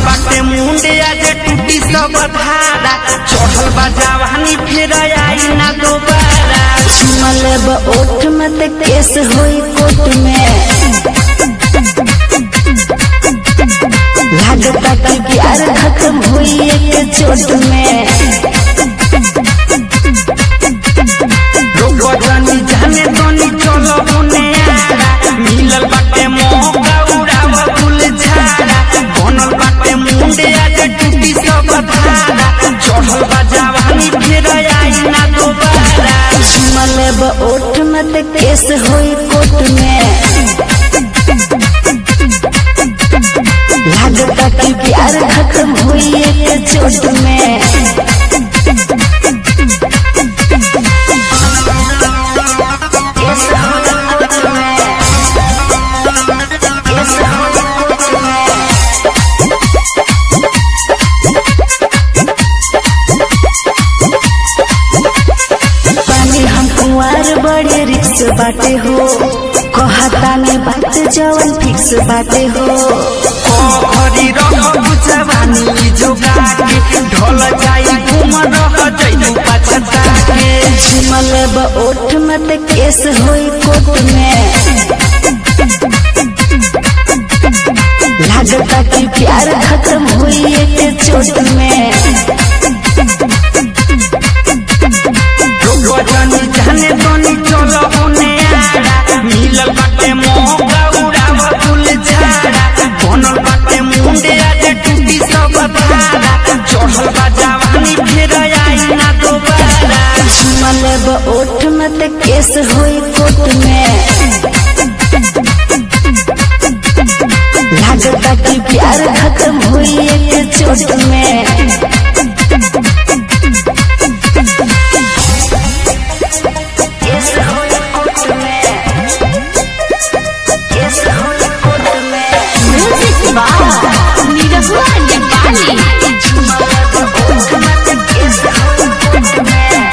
बाटे मुंडे आज टूटी सब धारा चढ़ल बा जवानी फिर आई ना दोबारा मलब ओठ मत केस होई कोट में लागता कि प्यार खत्म हुई एक चोट में लोग जानी जाने दोनी चलो होने आरा मिलल बाटे मौका उड़ाव फूल झाड़ा बनल बाटे मुंडे आज टूटी सब धारा चढ़ल बा जवानी फिर आई ना दोबारा मलब ओठ मत केस होई कोट में लागता कि प्यार खत्म हुई एक चोट में केस होई कोट में केस होई कोट में पानी हम कुंवार बड़े रिक्स बाटे हो कहता में बात जवन फिक्स बाटे हो हरी रंग जवानी जोगा के ढोल जाई घूम रह जइबू पछता के मलब ओठ मत केस होई कोट में लागता कि प्यार खत्म हुई एक चोट में लोग जानी जाने दोनी चलो होने आरा मिलल बाटे मौका उड़ाव फूल झाड़ा बनल बाटे मुंडे आज टूटी सब धारा चढ़ल बा जवानी फिर आई ना दोबारा मलब ओठ मत केस होई कोट में लागता कि प्यार खत्म हुई एक चोट में केस होई कोट में केस होई कोट में म्यूजिक बार निरहुआ नेपाली मलब ओठ मत केस होई कोट में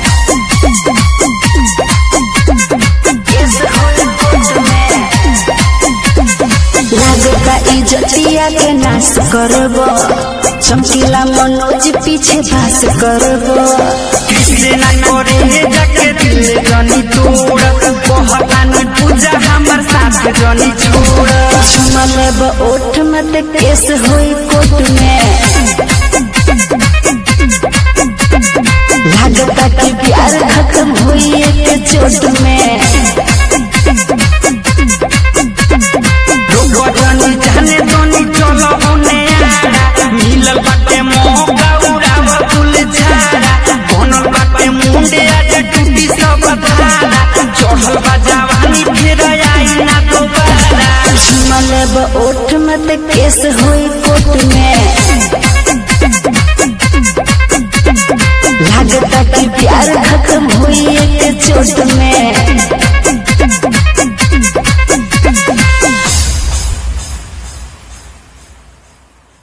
केस होई कोट में लागता इज्जतिया के नाश करब चमकीला मनोज पीछे भास करब कृष्ण करे जाके दिल जनी तोड़ कहतान पूजा हमर साथ जनी छोड़ मलब ओठ मत केस होई कोट में लागता कि प्यार खत्म हुई एक चोट में लोग जानी जाने दोनी चलो होने आरा मिलल बाटे मौका उड़ाव फूल झाड़ा बनल बाटे मुंडे आज टूटी सब धारा चढ़ल बा जवानी फिर आई ना दोबारा मलब ओठ मत केस होई कोट में लागता कि प्यार खत्म हुई एक चोट में